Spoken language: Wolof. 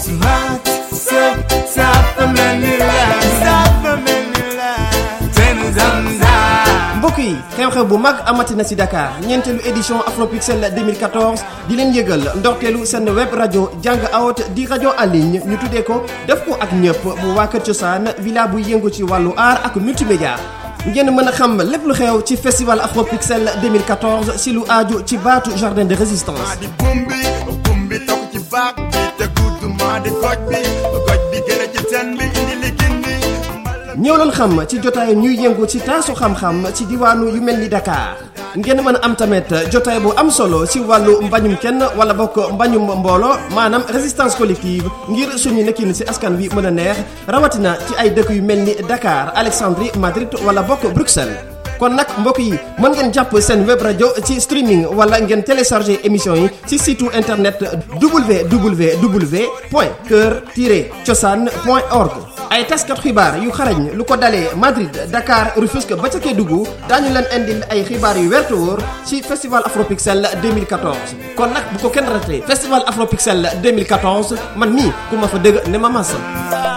Smart sëb safa mel ni la safa mel ni la ten zamzam mbokk yi xew-xew bu mag amati na ci Dakar ñeenteelu édition Afropixel 2014 di leen yëgal ndorteelu seen web rajo jàng awot di rajo en ligne ñu tuddee ko def ko ak ñëpp bu waa Kër Cosaan villa bu yëngu ci wàllu art ak multimédia ngeen mën a xam lépp lu xew ci festival Afropixel 2014 si lu aaju ci baatu jardin de résistance di bumbi bumbi toog ci baag bi te gudd maa di goj bi goj bi gën a ci ten bi indi li gindi ñëw leen xam ci jotaay ñuy yëngu ci taasu xam-xam ci diwaanu yu mel ni Dakar ngeen mën a am tamit jotaay bu am solo ci wàllu mbañum kenn wala bokk mbañum mboolo maanaam résistance collective ngir suñu nekkin ci askan wi mën a neex rawatina ci ay dëkk yu mel ni Dakar Alexandrie Madrid wala bokk Bruxelles. kon nag mbokk yi mën ngeen jàpp seen web rajo ci streaming wala ngeen télécharger émission yi ci site internet www point kër cosaan point org ay taskat xibaar yu xarañ lu ko dalee Madrid Dakar Rufisque ba ca Kédougou daañu leen indil ay xibaar yu werte wóor ci festival Afropixel 2014 kon nag bu ko kenn raté festival Afropixel 2014 man mii ku ma fa dëgg ne ma massa